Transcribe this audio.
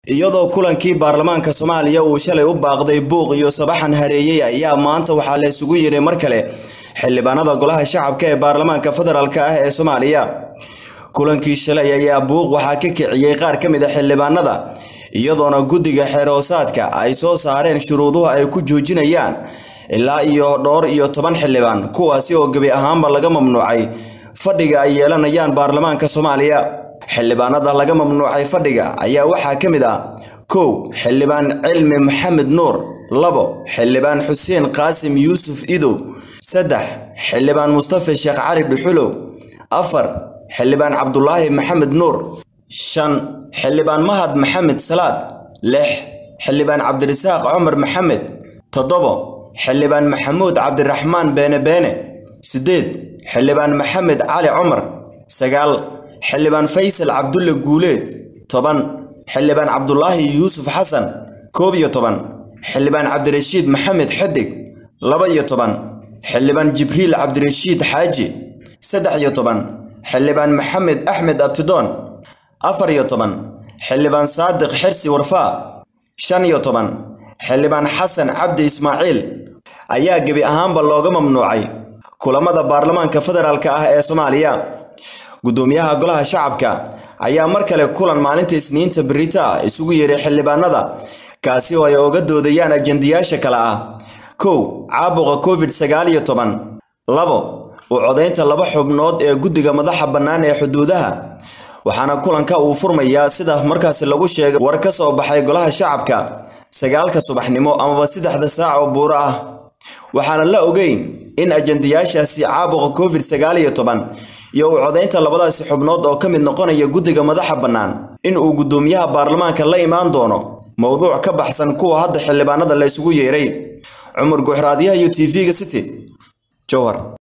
iyadoo kulankii baarlamaanka soomaaliya uu shalay u baaqday buuq iyo sabaxan hareeyey ayaa maanta waxaa la isugu yiri mar kale xildhibaanada golaha shacabka ee baarlamaanka federaalk ah ee soomaaliya kulankii shalay ayaa buuq waxaa ka kiciyey qaar ka mid a xildhibaanada iyadoona guddiga xeeroosaadka ay soo saareen shuruuduhu ay ku joojinayaan ilaa iyo dhowr iyo toban xildhibaan kuwaasi oo gebi ahaanba laga mamnuucay fadhiga ay yeelanayaan baarlamaanka soomaaliya xildhibaanada laga mamnuucay fadhiga ayaa waxaa ka mid ah kow xildhibaan cilmi maxamed nuur labo xildhibaan xuseen qaasim yuusuf idow saddex xildhibaan mustafa sheekh cali dhuxulow afar xildhibaan cabdulaahi maxamed nuur shan xildhibaan mahad maxamed salaad lix xildhibaan cabdirasaaq cumar maxamed toddobo xildhibaan maxamuud cabdiraxmaan beene beene siddeed xildhibaan maxamed cali cumar sagaal xildhibaan faysal cabdulle guuleed toban xildhibaan cabdulaahi yuusuf xasan koob iyo toban xildhibaan cabdirashiid maxamed xedig laba iyo toban xildhibaan jibriil cabdirashiid xaaji saddex iyo toban xildhibaan maxamed axmed abtidoon afar iyo toban xildhibaan saadiq xirsi warfaa shan iyo toban xildhibaan xasan cabdi ismaaciil ayaa gebi ahaanba looga mamnuucay kulamada baarlamaanka federaalk ah ee soomaaliya guddoomiyaha golaha shacabka ayaa mar kale kulan maalinta isniinta berita ah isugu yeeray xildhibaanada kaasi oo ay oga doodayaan ajendayaasha kale ah kow caabuqa covid sagaal iyo toban labo u codaynta laba xubnood ee guddiga madaxa bannaan ee xuduudaha waxaana kulanka uu furmayaa sida markaasi lagu sheegay war ka soo baxay golaha shacabka sagaalka subaxnimo amaba saddexda saac oo buuro ah waxaana la ogeyn in ajendayaashaasi caabuqa covid sagaal iyo toban iyo u codaynta labadaasi xubnood oo ka mid noqonaya guddiga madaxa bannaan in uu guddoomiyaha baarlamaanka la imaan doono mowduuc ka baxsan kuwa hadda xildhibaanada la isugu yeeray cumar guuxraadyaha iyo t v-ga city jowhar